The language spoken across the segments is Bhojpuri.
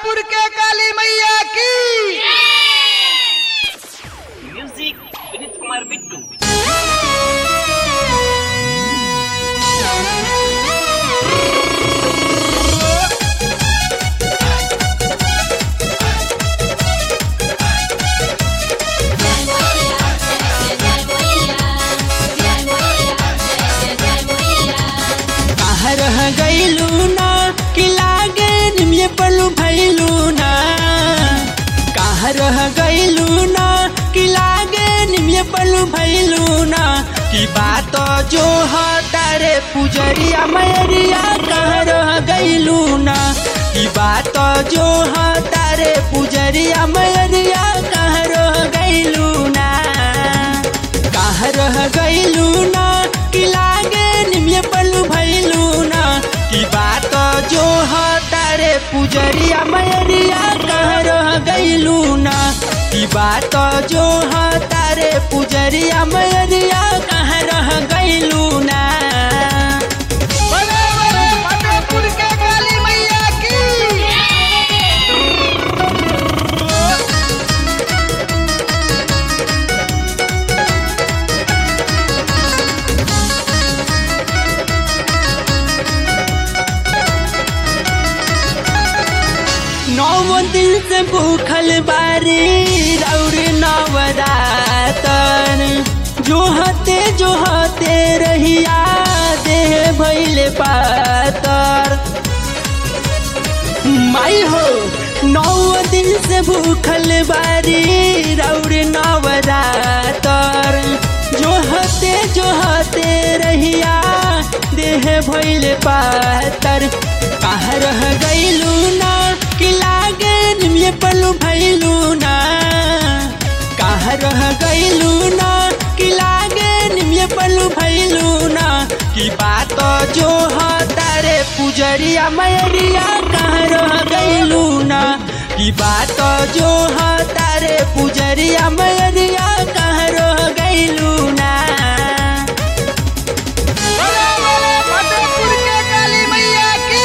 फतेहपुर के काली मैया की म्यूजिक विनीत कुमार बिट्टू कहाँ रह गईलू ना कि लागे निमिये पलू भैलू ना कहाँ रह गईलू ना कि लागे निमिये पलू भैलू ना कि बात जो है तारे पुजरिया मैरिया कहाँ रह गईलू ना कि बात जो है तारे पुजरिया मैरिया कहाँ रह गईलू ना कहाँ रह गईलू ना कि लागे निमिये पलू भैलू ना कि बात जो है तारे पुजरिया मैरिया कहाँ रह गईलू ना कि बात जो है तारे पुजरिया मैरिया कहाँ रह गईलू ना बड़े बड़े फतेहपुर के काली मैया की नौ दिन से भूखल बारी और नवरातन जो हते जो हते रहिया देह भैले पातर माई हो नौ दिन से भूखल बारी और नवरातर जो हते जो हते रहिया देह भैले पातर कहाँ रह गईलू ना कि लागे निमिये पलू भैलू ना कहाँ रह गईलू ना कि लागे निमिये पलू भैलू ना कि बात जो है तारे पुजरिया मैरिया कहाँ रह गईलू ना कि बात जो है तारे पुजरिया मैरिया कहाँ रह गईलू ना बड़े बड़े फतेहपुर के काली मैया की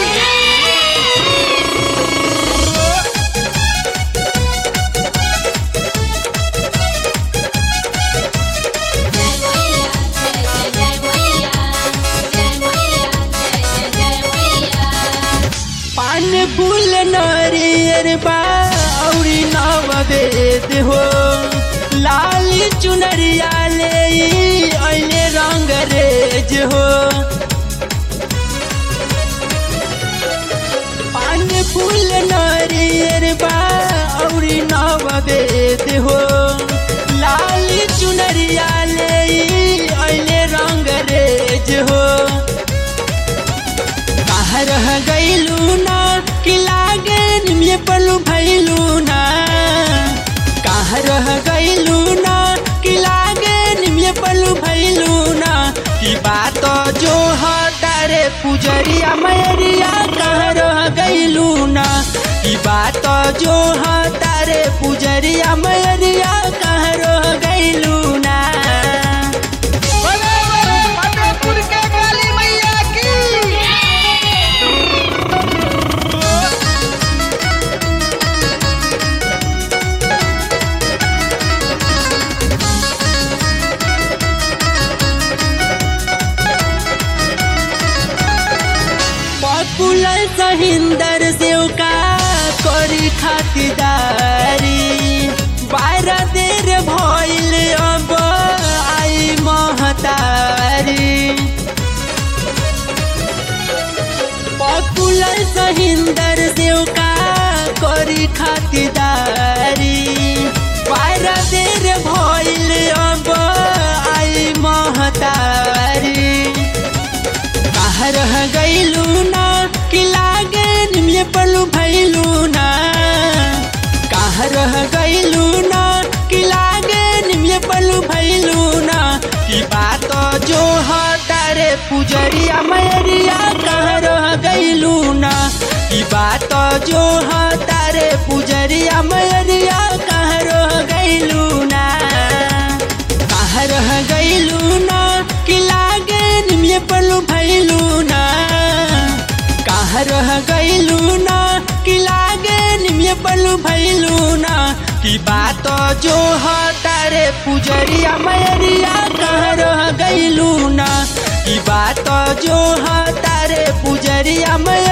पान फूल नरियर बा औरी नववेद हो लाल चुनरिया ले ऐले रंग रेज हो पान फूल नरियर बा औरी नववेद हो लाल चुनरिया ले ऐले रंग रेज हो कहाँ रह गईलू ना कि लागे निमिये पलू भैलू ना कहाँ रह गईलू ना कि लागे निमिये पलू भैलू ना कि बात जो है तारे पुजरिया मैरिया कहाँ रह गईलू ना कि बात जो है तारे पुजरिया मैरिया कहाँ रह गईलू ना बड़े बड़े फतेहपुर के काली मैया की पॉपुलर सहिंदर सेव का करी खातिदारी बारह देर भइल अब आई महतारी पॉपुलर सहिंदर सेव का करी खातिदारी बारह देर भइल अब आई महतारी कहाँ रह गईलू ना कि लागे निमिये पलू भैलू ना कहाँ रह गईलू ना कि लागे निमिये पलू भैलू ना कि बात जो है तारे पुजरिया मैरिया कहाँ रह गईलू ना कि बात जो है तारे पुजरिया मैरिया कहाँ रह गईलू ना कहाँ रह गईलू ना कि लागे निमिये पलू भैलू ना कहाँ रह गईलू ना कि लागे निमिये पलू भैलू ना की बात जो ह तारे पुजरिया मैरिया कहाँ रह गईलू ना की बात जो ह तारे पुजरिया मैरिया